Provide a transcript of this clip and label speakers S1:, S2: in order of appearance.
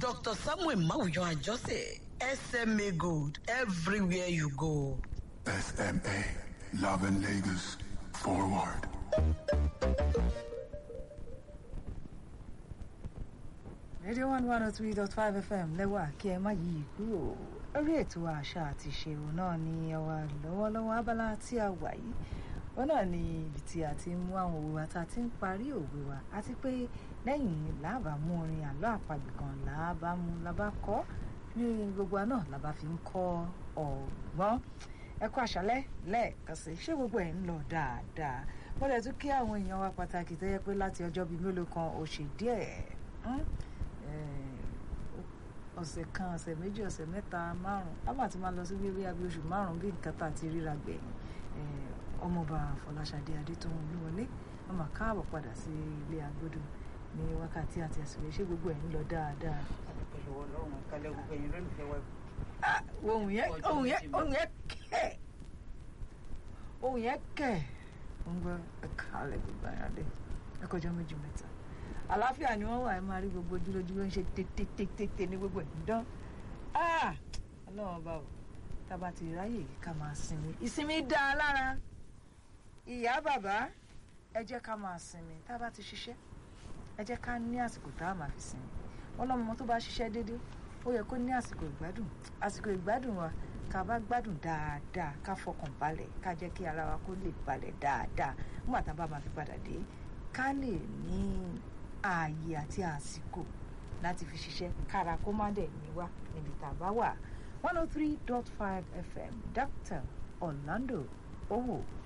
S1: dr samuel mawuyan àjọsẹ sma gold everywhere you go.
S2: SMA, loving Lagos forward.
S3: radio one one oh three dot five fm lẹ́wà kí ẹ má yí kúrò orí ètò àṣà àti ìṣèwò náà ni ọwà lọ́wọ́lọ́wọ́ abala tí a wà yìí wọn náà ni ibi tí a ti ń mú àwọn òwe wa tá a ti ń parí òwe wa àti pé lẹ́yìn làbà mú orin àlọ́ àpagbè kan làbà mú làbà kọ́ ní gbogbo wa náà làbà fi ń kọ́ ọ̀gbọ́n ẹ kú àṣálẹ́ lẹ́ẹ̀kan sí ṣé gbogbo ẹ̀ ń lọ dáadáa mo lè tún kí àwọn èèyàn wa pàtàkì tó yẹ pé láti ọjọ́ bíi mélòó kan ó ṣe díẹ̀ ọ̀sẹ̀ kan ọ̀sẹ̀ méjì ọ̀sẹ̀ mẹ́ta márùn-ún lábàá ti máa lọ sí bíbí abí oṣù márùn-ún bí nǹkan tá a ti ríra gbẹ̀yìn ọmọọba fọláṣadé adétọ́wọ́n olúwọlé wọn máa káàbọ̀ padà sí ilé agbódò ní wákàtí àti àsìkò ṣé gbogbo ẹ̀ ń lọ dáadáa.
S4: pẹ̀lú ọlọ́run kálẹ̀ gbogbo ẹ̀yin lólùfẹ́ wa.
S3: ohun yẹn ohun yẹn ohun yẹn kẹ̀ ohun yẹn kẹ̀ ń gbọ́ ẹ̀ka alẹ́ gbogbo ayáde ẹ̀kọ́jọ́ méjì mẹ́ta àlàáfíà ni wọ́n wà ẹ máa rí gbogbo ojúlójú ló ń ṣe tètè ní gbogbo ẹ̀ ń dán ọlọ́run ọba o tá a bá ti ráyè yìí ká máa sinmi ìsinmi dá a lára ìyá bàbá ẹ jẹ́ ká máa sinmi tá a bá ti ṣiṣẹ́ ẹ jẹ́ ká ní àsìkò tá a máa fi sinmi wọn lọ́mọ tó bá ṣiṣẹ́ déédéé ó yẹ kó ní àsìkò ìgbádùn àsìkò ìgbádùn wa ká bá gbádùn dáadáa ká fọkàn balẹ̀ ká jẹ́ kí ara wa kó lè balẹ̀ dáadáa nígbà tá a bá máa fi padà dé ká lè ní ààyè àti àsìkò láti fi ṣiṣẹ́ kára kó má dẹ̀ ní wá níbi tá a bá wà one oh three dot five fm dr orlando owó